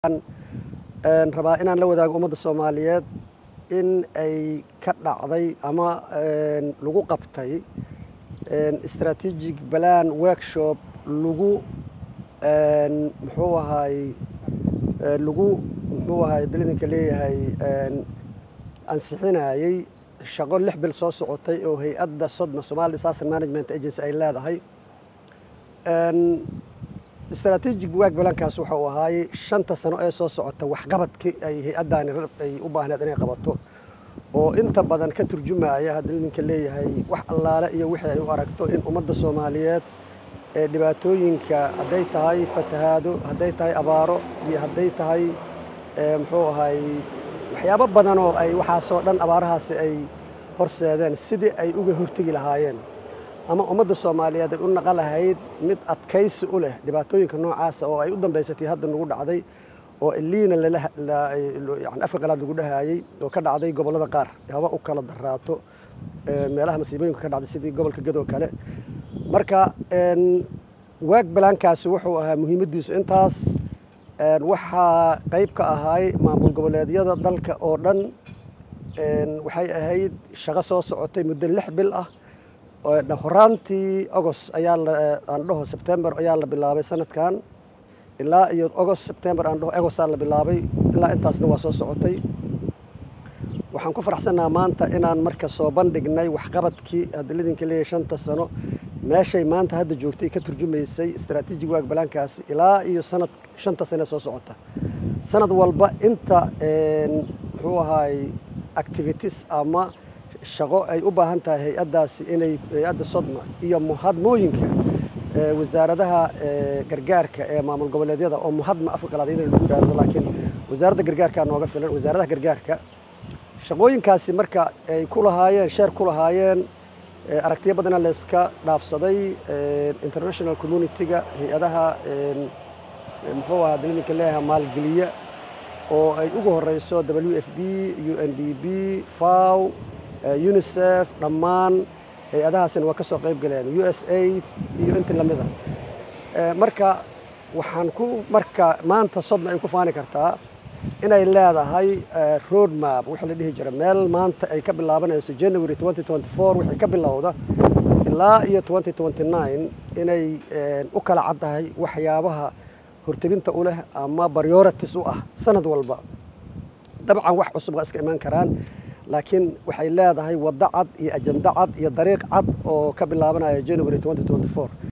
rabaa inaan la wadaago ummadda soomaaliyeed in ay ka dhacday ama lagu qabtay strategic plan workshop lagu muxuu ahaay lagu muxuu ahaay dalidanka leeyahay ansixinayey shaqo lix bil soo socotay oo hay-adda sodma somali disaster management agency ay leedahay strategic work balankaas waxa uu ahaayey shanta sano ee soo socota waxqabadkii ay hay-addaani ay u baahneed inay qabato oo inta badan ka turjumaya hadda idinka leeyahay wax allaale iyo wixii ay u aragto in ummadda soomaaliyeed ee dhibaatooyinka hadday tahay fatahaado hadday tahay abaaro iyo hadday tahay muxuu ahaay waxyaabo badan oo ay waxaasoo dhan abaarahaasi ay horseedeen sidii ay uga hortegi lahaayeen ama ummadda soomaaliyeed ay u naqan lahayd mid adkaysi u leh dhibaatooyinka noocaasa oo ay u dambaysatay hadda nagu dhacday oo iliina yani afka qalaad lagu dhahaayey oo ka dhacday gobollada qaar haba u kala daraato meelaha masiibooyinka ka dhacday sidii gobolka gadoo kale marka waag balaankaasi wuxuu ahaa muhiimaddiisu intaas waxaa qayb ka ahaay maamul goboleedyada dalka oo dhan waxay ahayd shaqo soo socotay muddo lix bil ah horaantii agost ayaa aan dhaho sebtembar ayaa la bilaabay sanadkan ilaa iyo agost sebtembar aan dhaho agostaa la bilaabay ilaa intaasna waa soo socotay waxaan ku faraxsannaha maanta inaan marka soo bandhignay waxqabadkii hadda lidinka leeyahay shanta ssano meeshay maanta hadda joogtay ka turjumaysay strategic waag balaankaasi ilaa iyo sanad shanta sane soo socota sanad walba inta muxuu ahaay activities ama shaqo ay u baahan tahay hay-addaasi inay hay-adda sodma iyo muhadmooyinka wasaaradaha gargaarka ee maamul goboleedyada oo muhadma afka qalaad in lagu yidhahdo laakiin wasaaradda gargaarkaa nooga filan wasaaradaha gargaarka shaqooyinkaasi marka ay ku lahaayeen sheer ku lahaayeen aragtiyo badana layska dhaafsaday international community-ga hay-adaha muxuu ahaa dalilinka leeyahay maalgeliya oo ay ugu horeyso w f b u n d b faw unisef dhammaan hay-adahaasina waa ka soo qayb galeen u s aid iyo intii lamida marka waxaan ku marka maanta sodma ay ku faani kartaa inay leedahay road map wixii la dhihi jira meel maanta ay ka bilaabanayso january wixii ka bilowda ilaa iyo inay u kala caddahay waxyaabaha hortebinta u leh ama priorities u ah sanad walba dabcan wax cusub waa iska imaan karaan laakiin waxay leedahay waddo cad iyo ajando cad iyo dariiq cad oo ka bilaabanaya january